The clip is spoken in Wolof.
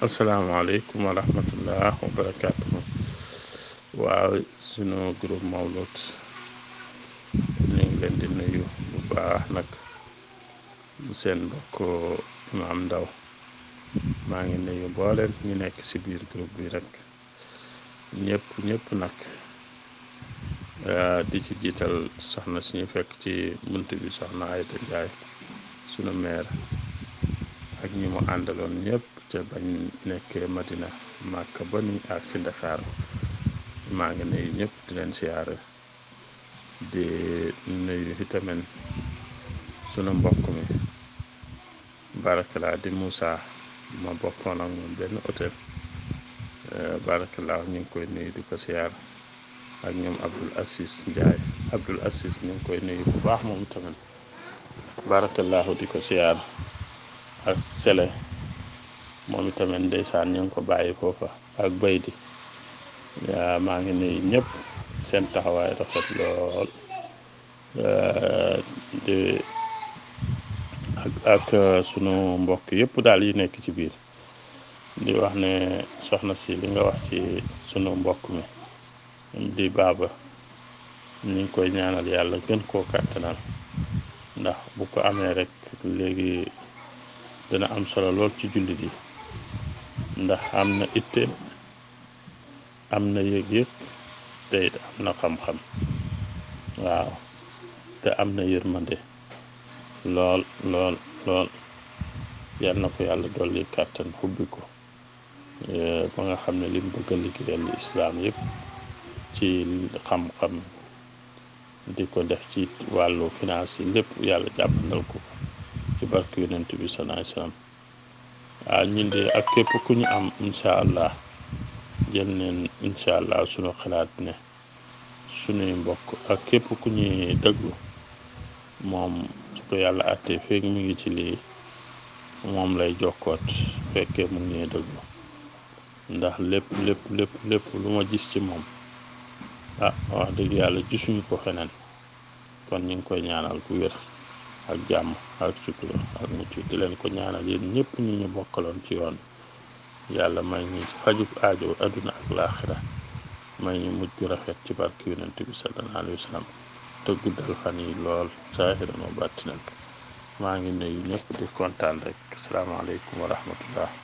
asalaamaaleykum wa rahmatullah wa barakaatuhu waaw sunu groupe Mawlud ñu ngi leen di nuyu bu baax nag seen mbokk Imaam Ndaw maa ngi nuyu mbooleen ñu nekk ci biir groupe bi rek ñëpp ñëpp nag di ci jiital soxna suñu fekk ci bunt bi soxna Ayda Njaay sunu meer ak ñi mu àndaloon ñëpp ca bañ nekkee Madina Màkka ba ni ak si Ndakaaru maa ngi nuyu ñëpp di leen siyaare di nuyu itamit sunu mbokk mi barakalaa di Moussa ma bokkoon ak moom benn hôtel barakalaa ñu ngi koy nuyu di ko siyaar ak ñoom Abdul Asis Njaay Abdul Asis ñu ngi koy nuyu bu baax moom tamit barakallahu di ko siyaar ak sele moom itamit ndeysaan ñu ngi ko bàyyi foofa ak bay di maa ngi nuyu ñëpp seen taxawaay rafet lool di ak ak sunu mbokk yëpp daal yi nekk ci biir di wax ne soxna si li nga wax ci sunu mbokk mi di baaba ñu ngi koy ñaanal yàlla gën koo kàttanal ndax bu ko amee rek léegi dina am solo lool ci jullit yi ndax am na itte am na yëg-yëg te it am na xam-xam waaw te am na yërmande lool lool lool yal na ko yàlla dolli kàttan xubbi ko ba nga xam ne lim bëgg a liggéeyal islaam yëpp ci xam-xam di ko def ci wàllu finance yi lépp yàlla jàppandal ko ci barke yonent bi salaay salaam waaw ñun de ak képp ku ñu am incha allah jël neen incha allah sunu xalaat ne sunuy mbokk ak képp ku ñuy déglu moom su ko yàlla àttee feeg mi ngi ci lii moom lay jokkoot fekkee mu ngi ñuy déglu ndax lépp lépp lépp lépp lu ma gis ci moom ah wax dëgg yàlla gisuñu ko feneen kon ñu ngi koy ñaanal ku wér ak jàmm ak sutura ak mucc di leen ko ñaanal yéen ñëpp ñu ñu bokkaloon ci yoon yàlla may ñu fajub aajo adduna ak laaxira may ñu mujj gu rafet ci barke yonent bi sallallahu alayhi wa sallam te guddal fan yi lool saahiran wa baatinan maa ngi nuyu ñëpp di kontaan rek asalaamaaleykum wa rahmatullah